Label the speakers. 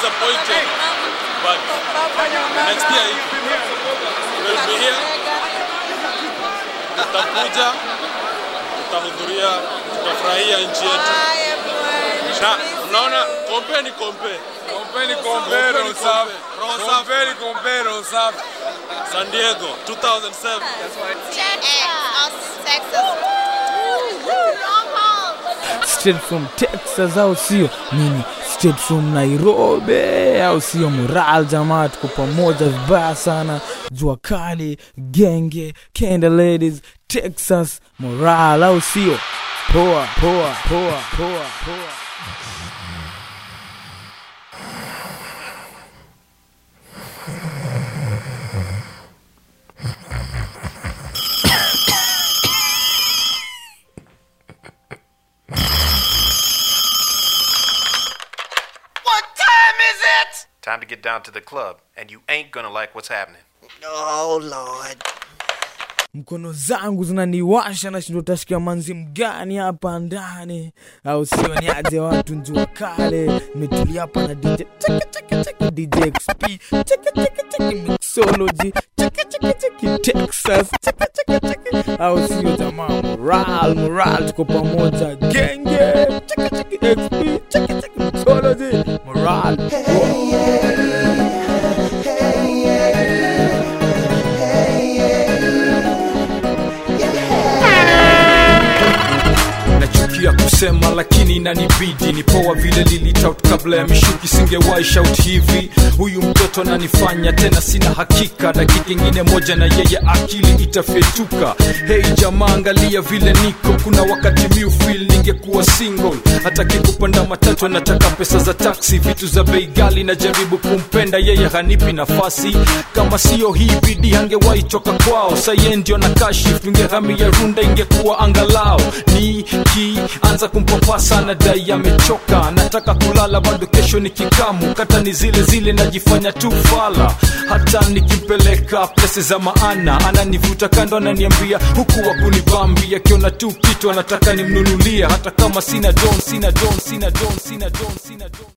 Speaker 1: disappointed, but next year we'll be here. Tutakuja, tutahudhuria, tutafurahia nchi yetu. Na unaona, kompe ni kompe.
Speaker 2: Kompeni kompeni roho safi. Kompeni kompeni roho safi.
Speaker 1: San Diego 2007.
Speaker 3: Austin, Texas. Long haul.
Speaker 4: straight from texas au sio nini straight from nairobi au sio moral jamaa tuko pamoja vibaya sana jua kali genge kenda ladies texas moral au sio poa poa poa poa poa
Speaker 5: Time to get down to the club, and you ain't gonna like what's happening.
Speaker 6: Oh Lord.
Speaker 4: mkono zangu zinaniwasha nashindwa utashikia manzi mgani hapa ndani au sio niaje watu njua kale nimetulia hapa na dj cheki cheki cheki dj xp cheki cheki cheki mixology cheki cheki cheki texas cheki cheki cheki au sio jamaa moral moral tuko pamoja genge cheki cheki xp cheki cheki mixology moral
Speaker 7: nachukia kusema lakini inanibidi ni poa vile lilitout kabla ya mishuki singewahi shout hivi huyu mtoto ananifanya tena sina hakika dakika ingine moja na yeye akili itafyetuka hei jamaa angalia vile niko kuna wakati miufil ningekuwa single hata kikupanda matatu anataka pesa za taksi vitu za bei gali najaribu kumpenda yeye hanipi nafasi kama siyo hii bidi hangewahi toka kwao saye ndio na kashif tungehamia runda ingekuwa angalao ni kianza kumpapasa na dai amechoka nataka kulala bado kesho ni kikamu kata ni zile zile najifanya tu fala hata nikimpeleka plese za maana ananivuta kando ananiambia huku wa kunibambi akiona tu kitu anataka nimnunulia hata kama sina don sina don sina don sina don sina don